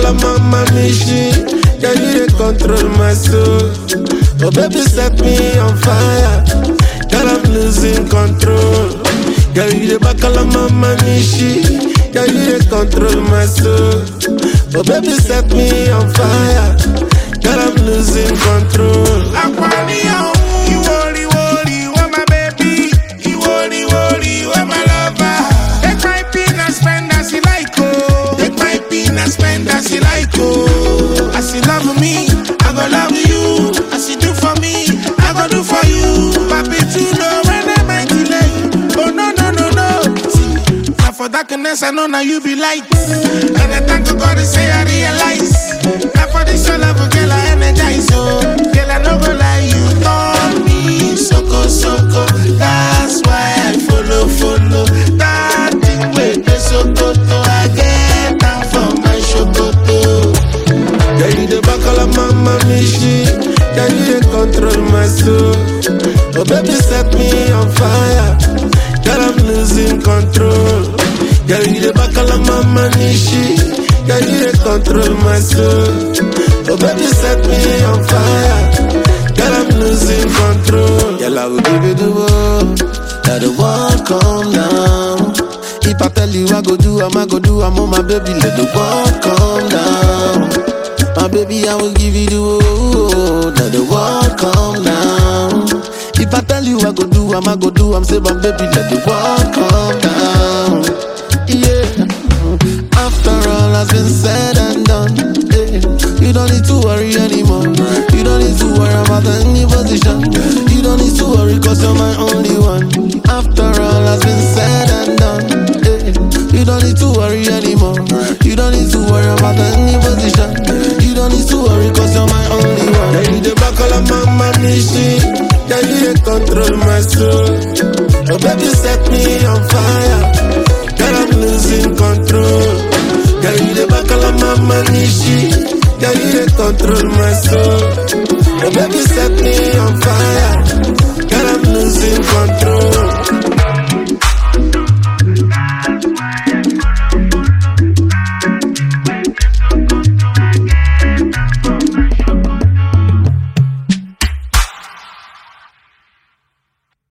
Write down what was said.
bacala mama machine. Yeah, you dey control my soul. Oh baby, set me on fire. Girl, I'm losing control. Yeah, you dey bacala mama machine. Yeah, you dey control my soul. Oh baby, set me on fire. Girl, I'm losing control. Aquarium, you worry, worry, what my baby. You worry, worry, what my lover. Take my peanuts, spend as you like, oh. Take my peanuts, spend as you like, oh. As you love me, I go love you. As you do for me, I go do for you. Papi, you know when I might delay. Oh no, no, no, no. See, now for darkness, I know now you be light. And I thank God to say I realize. Now for this your love, girl, I energize, oh. Girl, I no go lie, you turn me soko soko. That's why I follow follow. That thing with the sokoto, I get down for my shokoto. Yeah, you the bacala mama machine. Yeah, you dey control my soul. Oh baby, set me on fire. Girl, I'm losing control. Yeah, you the bacala mama machine. Yeah, you dey control my soul. Oh baby, set me on fire. Girl, I'm losing control. Girl, I will give you the world. Let the world come down. If I tell you I go do, I'm I go do, I'm on my baby. Let the world come down. My baby, I will give you the world. Let the world come down. If I tell you I go do, I'm I go do, I'm say, my baby, let the world come down. Yeah. After all has been said and done, eh, you don't need to worry anymore. You don't need to worry about any position. You don't need to worry cause you're my only